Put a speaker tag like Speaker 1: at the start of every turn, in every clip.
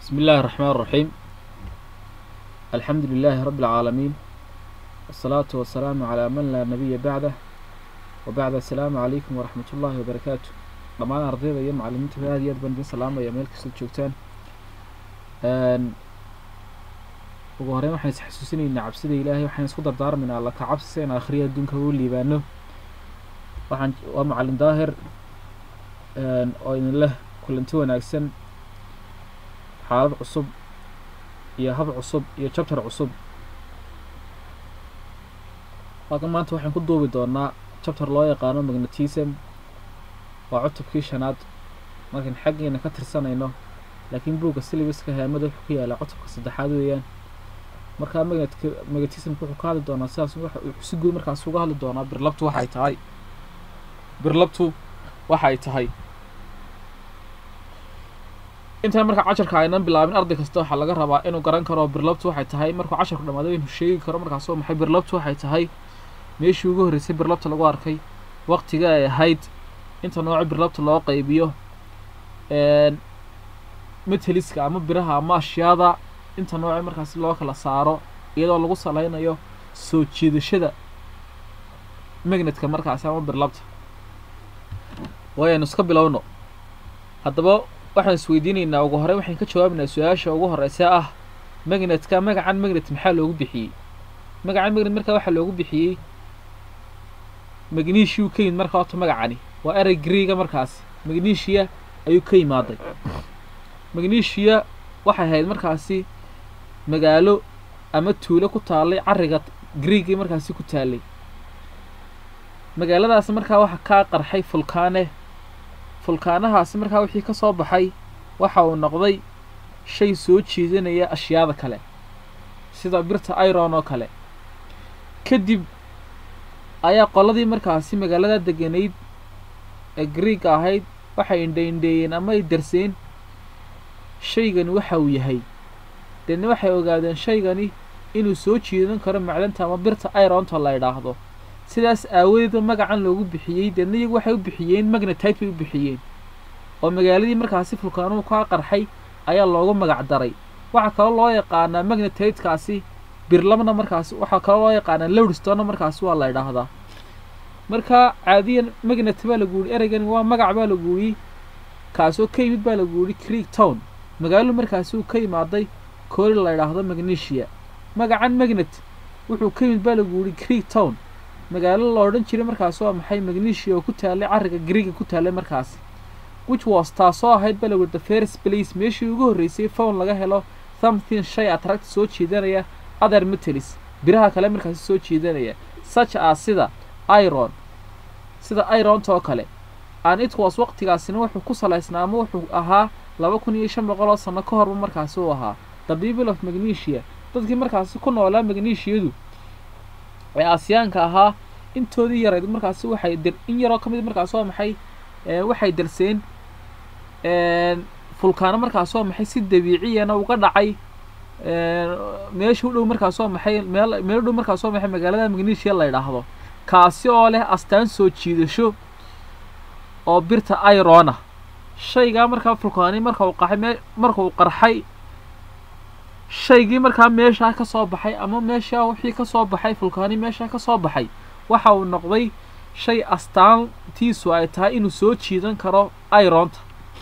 Speaker 1: بسم الله الرحمن الرحيم الحمد لله رب العالمين والصلاة والسلام على من لا نبي بعده وبعد السلام عليكم ورحمة الله وبركاته dhammaan ardayda iyo macalimiinta aad iyo aad baan idin salaamaya meel kastoo joogtaan ugu horeyn waxaan is xasuusinaynaa cabsida ilaahay waxaan isku dardaarmaynaa alla ka cabsi si aan akhriya adduunka ugu liibaano waxaan waa macalin daahir oo idin leh kulanti wanaagsan xaalad cusub iyo hab cusub iyo jabtar cusub halkan maanta waxaan ku duubi doonaa jabtar loo yaqaano magnetism waa cutubkii shanaad markaan xaggeena ka tirsanayno laakiin buugga silibaska haamada wuxuu ku yaalaa cutubka saddexaad weeyaan markaa magnetka magnetismka wuxuu ka hadli doonaa sidaas si guud markaas uga hadli doonaa birlabtu waxay tahay birlabtu waxay tahay intaan markaa casharka aynan bilaabin arday kasta waxaa laga rabaa inuu garan karo birlabtu waxay tahay markuu casharku dhamaado inuu sheegi karo markaas oo maxay birlabtu waxay tahay meeshii ugu horreysay birlabta lagu arkay waqtiga ay ahayd inta nooco birlabta loo qaybiyo meteliska ama biraha ama ashyaada inta nooce markaasi loo kala saaro iyadoo lagu saleynayo soo jiidashada magnetka markaasi ama birlabta waayaynu iska bilowno haddaba waxaan isweydiinaynaa ugu horey waxaan ka jawaabaynaa su-aasha ugu horeysa ah magnetka magacan magnet maxaa loogu bixiyey magacan magnet markaa waxaa loogu bixiyey magnesiu ka yimid markaa horta magacani waa erey greega markaasi magnesia ayuu ka yimaaday magnesia waxay ahayd markaasi magaalo ama tuulo ku taallay carriga greegii markaasi ku taallay magaaladaasi markaa waxa kaa qarxay fulkaane fulkaanahaasi markaa wixii ka soo baxay waxa uu noqday shay soo jiidanaya ashyaada kale sida birta iron oo kale kadib ayaa qoladii markaasi magaalada deganayd ee greega ahayd waxay indhaindheeyeen ama ay darseen shaygani waxa uu yahay deedna waxay ogaadeen shaygani inuu soo jiidan karo macdanta ama birta ironta la idhaahdo sidaas aawadeedba magacan loogu bixiyey deedna iyagu waxay u bixiyeen magnetite bay u bixiyeen oo magaaladii markaasi fulkaanuhu kaa qarxay ayaa loogu magac daray waxaa kaloo loo yaqaanaa magnetitekaasi birlamna markaasi waxaa kaloo loo yaqaanaa lowdstonna markaasi waa la idhaahdaa marka caadiyan magnet baa lagu yihi ereygani waa magac baa lagu yidhi kaasoo ka yimid baa lagu yidhi creek town magaalo markaasi uu ka yimaaday koori la idhaahdo magnesia magacan magnet wuxuu ka yimid baa lagu yidhi creek town magaalo la odhan jiray markaasi waa maxay magnesia oo ku taallay carriga greega ku taallay markaasi which was taasoo ahayd baa lagu yidhi the first place meeshii ugu horreysay phone laga helo something shay attract soo jiidanaya other metals biraha kale markaasi soo jiidanaya such as sida iron sida ironta oo kale and it was waqtigaasina wuxuu ku salaysnaa ama wuxuu ahaa laba kun iyo shan boqol oo sano ka horba markaasi uu ahaa the people of magnesia dadkii markaasi ku noolaa magnesiadu ee aasiyaanka ahaa intoodii yarayd markaasi waxay dir in yaroo ka mid markaasi waa maxay waxay darseen fulkaano markaasi waa maxay si dabiiciyana uga dhacay meesha u dhow markaas waa maxay meel meel u dhow markaas waa maxay magaalada magnesia la idhaahdo kaasi oo leh astaan soo jiidasho oo birta irona shaygaa markaa fulkaani marka uu qaxay me marka uu qarxay shaygii markaa meeshaa ka soo baxay ama meeshaa wixii ka soo baxay fulkaani meeshaa ka soo baxay waxa uu noqday shay astaantiisu ay tahay inuu soo jiidan karo ironta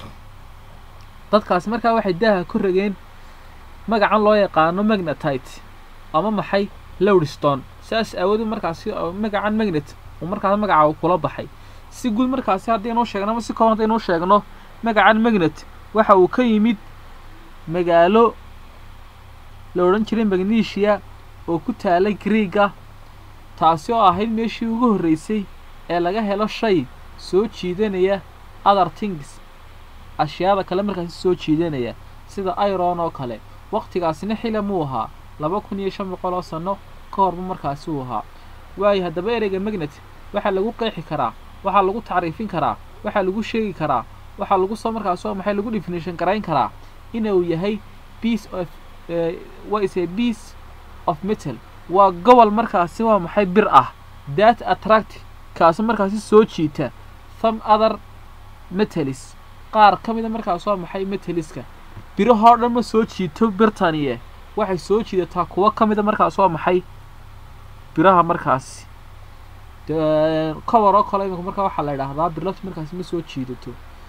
Speaker 1: dadkaasi markaa waxay daaha ku rageen magacan loo yaqaano magnetite ama maxay lowdstone saas aawoodu markaasi magacan magnet uu markaas magaca uu kula baxay si guud markaasi haddaynuu sheegno ama si kooban haddaynuu sheegno magacan magnet waxa uu ka yimid magaalo la odhan jiray magnesia oo ku taalay greega taasi oo ahayd meeshii ugu horreysay ee laga helo shay soo jiidanaya other things ashyaada kale markaasi soo jiidanaya sida iron oo kale waqtigaasina xilam uu ahaa laba kun iyo shan boqol oo sano ka horba markaasi uu ahaa waayo haddaba ereyga magnet waxaa lagu qeexi karaa waxaa lagu tacriifin karaa waxaa lagu sheegi karaa waxaa lagu soo markaasi waa maxay lagu definition garayn karaa inuu yahay piece of waa is a piece of metal waa gobol markaasi waa maxay bir ah that attract kaasi markaasi soo jiita some other metals qaar ka mida markaas waa maxay metaliska birahoo dhan ma soo jiito birtaniye waxay soo jiidataa kuwo ka mida markaas waa maxay biraha markaasi cover oo kale imika markaa waxaa la idhaahdaa birlabta markaasi ma soo jiidato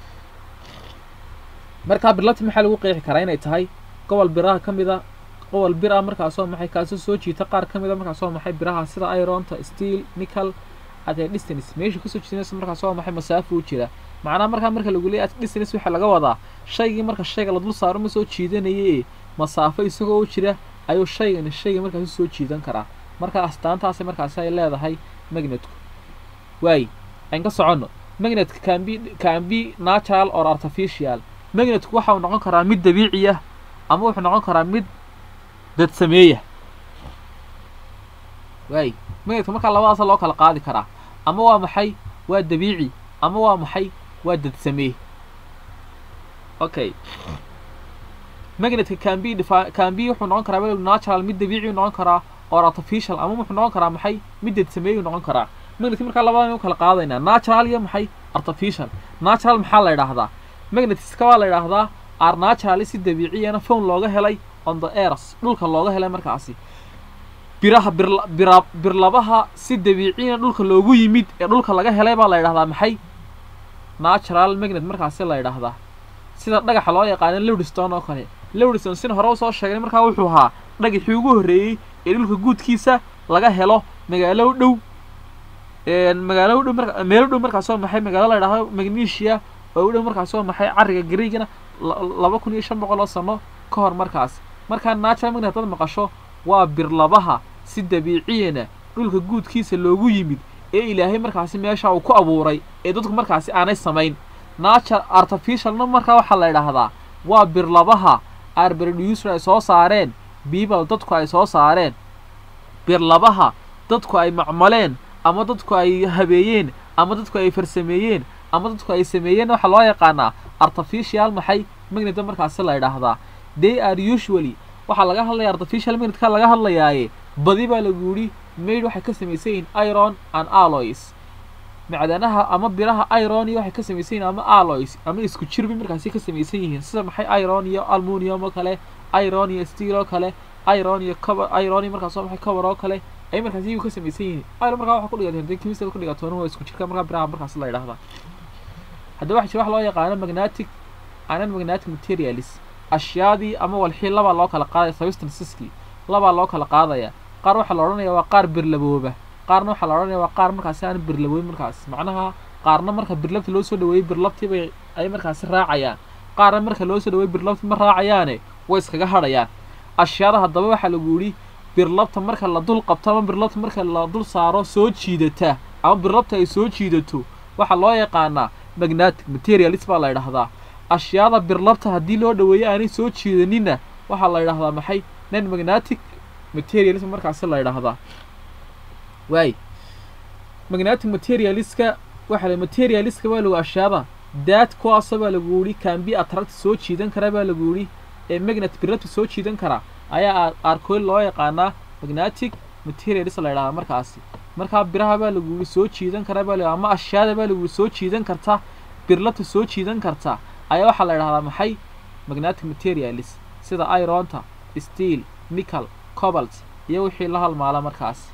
Speaker 1: markaa birlabta maxaa lagu qeexi karaa inay tahay gobol biraha ka mida gobol bir ah markaasoo maxay kaasoo soo jiita qaar ka mida markaasoo maxay biraha sida ironta steel nickel at a distance meesha kasoo jiidanaysa markaas waa maxay masaafo u jira macnaha markaa marka lagu leeyahy at distance waxaa laga wadaa shaygii marka shayga la dul saaro ma soo jiidanaye masaafo isagoo u jira ayuu shaygani shayga markaasi soo jiidan karaa marka astaantaasi markaasi ay leedahay magnetku waay aan ka soconno magnetka can be can be natural or artificial magnetku waxa uu noqon karaa mid dabiici ah ama wuxuu noqon karaa mid dad sameeya waay magnetka markaa labadaasa loo kala qaadi karaa ama waa maxay waa dabiici ama waa maxay waa dad sameey okay magnetka can be can be wuxuu noqon karaa weliba natural mid dabiici noqon karaa or artificial ama wuxuu noqon karaa maxay mid dad sameeyu noqon karaa magnetka markaa labadan u kala qaadaynaa natural iyo maxay artificial natural maxaa la idhaahdaa magnetiska waa la idhaahdaa ar natural si dabiiciyana phone looga helay on the airs dhulka looga helay markaasi biraha bira birlabaha si dabiiciyana dhulka loogu yimid ee dhulka laga helay baa la idhahdaa maxay natural magnet markaasi la idhaahdaa sida dhagaxa loo yaqaano lowdstone oo kale lowdstone sina hore usoo sheegnay markaa wuxuu ahaa dhagaxii ugu horreeyey ee dhulka guudkiisa laga helo magaalo dhow magaalo dhow mar meelo dhow markaasoo maxay magaalo la idhahdo magnesia oo u dhow markaasoo maxay carriga greegana laba kun iyo shan boqol oo sano ka hor markaas markaa natural magnet haddaad maqasho waa birlabaha si dabiiciyana dhulka guudkiisa loogu yimid ee ilaahay markaasi meesha uu ku abuuray ee dadku markaasi aanay samayn nature artificialna markaa waxaa la idhaahdaa waa birlabaha arberducer ay soo saareen biibal dadku ay soo saareen birlabaha dadku ay macmaleen ama dadku ay habeeyeen ama dadku ay farsameeyeen ama dadku ay sameeyeen waxaa loo yaqaanaa artificial maxay magneta markaasi la idhaahdaa they are usually waxaa laga hadlaya artificial magnetka laga hadlayaaye badi baa lagu yidhi maid waxay ka samaysan yihiin iron and alloys macdanaha ama biraha iron iyo waxay ka samaysan yihiin ama alloys ama isku jir bay markaasi ka samaysan yihiin sida maxay iron iyo almunium oo kale iron iyo steel oo kale iron iyo cover iron iyo markaas maxay cover oo kale ay markaasi iyagu ka samaysan yihiin iron markaa waxa ku dhigateen chemistry ku dhigatoona waa isku jirka markaa biraha markaasi la yidhahdaa haddaba waxa jira wax loo yaqaano magnetic anan magnetic materials ashyaadii ama walxii labaa loo kala qaadaya substanceski labaa loo kala qaadaya qaar waxaa la odhanaya waa qaar birlabooba qaarna waxaa la odhanaya waa qaar markaasi aan birlaboyn markaas macnaha qaarna marka birlabti loo soo dhaweeyey birlabtii bay ay markaasi raacayaan qaarna marka loo soo dhaweeyey birlabti ma raacayaane way iskaga hadhayaan ashyaada haddaba waxaa lagu yidhi birlabta marka la dul qabto ama birlabta marka la dul saaro soo jiidata ama birlabta ay soo jiidato waxaa loo yaqaanaa magnetic materialis baa la idhahdaa ashyaada birlabta haddii loo dhaweeyo aanay soo jiidaninna waxaa la idhahdaa maxay nan magnetic materialism markaasi la idhaahdaa waay magnetic materialiska waxaa la materialiska baa lagu ashyaada daad kuwaasa baa lagu yidhi cambi attract soo jiidan kara baa lagu yidhi ee magnet birlabta soo jiidan kara ayaa arkoil loo yaqaanaa magnetic materialis la idhahdaa markaasi markaa biraha baa lagu yidhi soo jiidan kara baa lagu ama ashyaada baa lagu yidhi soo jiidan karta birlabta soo jiidan karta ayaa waxaa la idhahdaa maxay magnetic materialis sida ironta steel nickel cobalt iyo wixii la halmaala markaas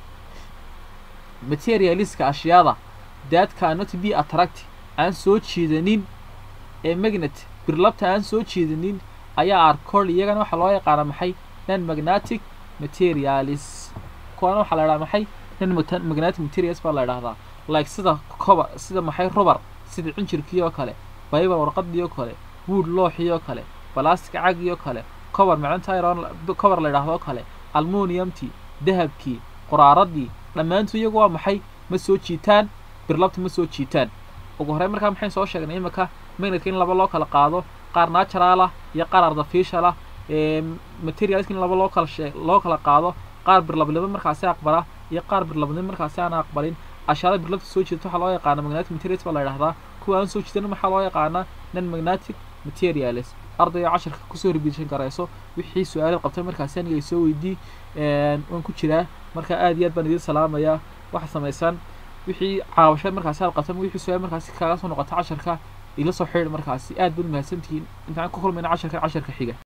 Speaker 1: materialiska ashyaada that cannot be attract aan soo jiidanin ee magnet birlabta aan soo jiidanin ayaa arcol iyagana waxaa loo yaqaana maxay nan magnetic materialis kuwana waxaa la idhaha maxay nan magnetic materials baa la idhahdaa like sida cober sida maxay rubar sida cinjirkii oo kale bible warqadii oo kale wood looxii oo kale balastic cagii oo kale cover macdanta iron cover la idhaahdo oo kale almuniumtii dahabkii quraaradii dhammaantu iyagu waa maxay ma soo jiitaan birlabta ma soo jiitaan ugu horey markaa maxayn soo sheegnay imika magnetka in laba loo kala qaado qaar natural ah iyo qaar artificial ah materialska in laba loo kala shee loo kala qaado qaar birlablaba markaasi aqbala iyo qaar birlabnimo markaasi aan aqbalin ashyaada birlabta soo jiidata waxaa loo yaqaana magnetic materials baa la idhahdaa kuwa aan soo jiidan waxaa loo yaqaanaa nan magnetic materials ardayga casharka kusoo ribiishan garayso wixii su-aalaad qabtay markaasi aniga ay soo weydii waan ku jiraa marka aad iyo aad baan idiin salaamayaa waxa samaysaan wixii caawasho markaasi aad qabtay wixii su-aal markaasi kaaga soo noqota casharka ila soo xidhiir markaasi aad baad umahadsantihiin intaan ku kulmayna casharka casharka xiga